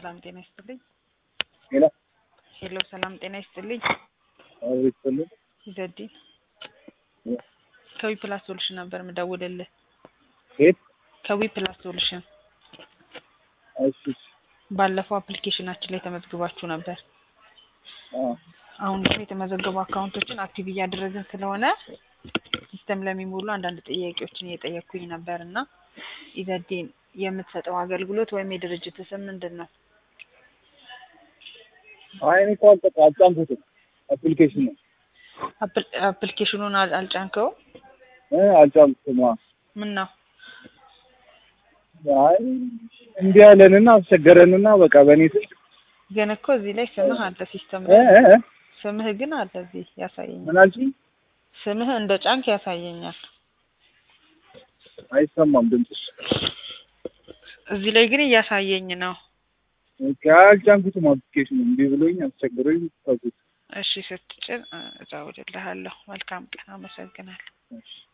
ሰላም ጤና ይስጥልኝ። ሄሎ ሄሎ ሰላም ጤና ይስጥልኝ። አቤት ስልኝ ይዘዲን ከዊ ፕላስ ሶሉሽን ነበር ምደውልልህ። የት? ከዊ ፕላስ ሶሉሽን እሺ ባለፈው አፕሊኬሽናችን ላይ ተመዝግባችሁ ነበር። አዎ አሁን ግን የተመዘገቡ አካውንቶችን አክቲቭ እያደረግን ስለሆነ ሲስተም ለሚሞሉ አንዳንድ ጥያቄዎችን እየጠየቅኩኝ ነበር እና ኢዘዲን የምትሰጠው አገልግሎት ወይም የድርጅት ስም ምንድን ነው? አይ እኔ እኮ አልጠቃ አልጫንኩትም አፕሊኬሽን ነው አፕል- አፕሊኬሽኑን አል- አልጫንከውም? እ አልጫንኩትም። አዎ ምን ነው? አይ እንዲህ ያለንና አስቸገረንና በቃ በእኔ ስልክ ግን እኮ እዚህ ላይ ስምህ አለ ሲስተም እ ላይ እ እ ስምህ ግን አለ እዚህ ያሳየኛል። ምን አልሽኝ? ስምህ እንደ ጫንክ ያሳየኛል። አይሰማም ድምፅሽ። እዚህ ላይ ግን እያሳየኝ ነው። ኦኬ አልጫንኩትም አፕሊኬሽኑ እምቢ ብሎኝ አስቸግሮኝ ተውኩት። እሺ ስትጭን እ እደውልልሃለሁ። መልካም ቀን። አመሰግናለሁ። እሺ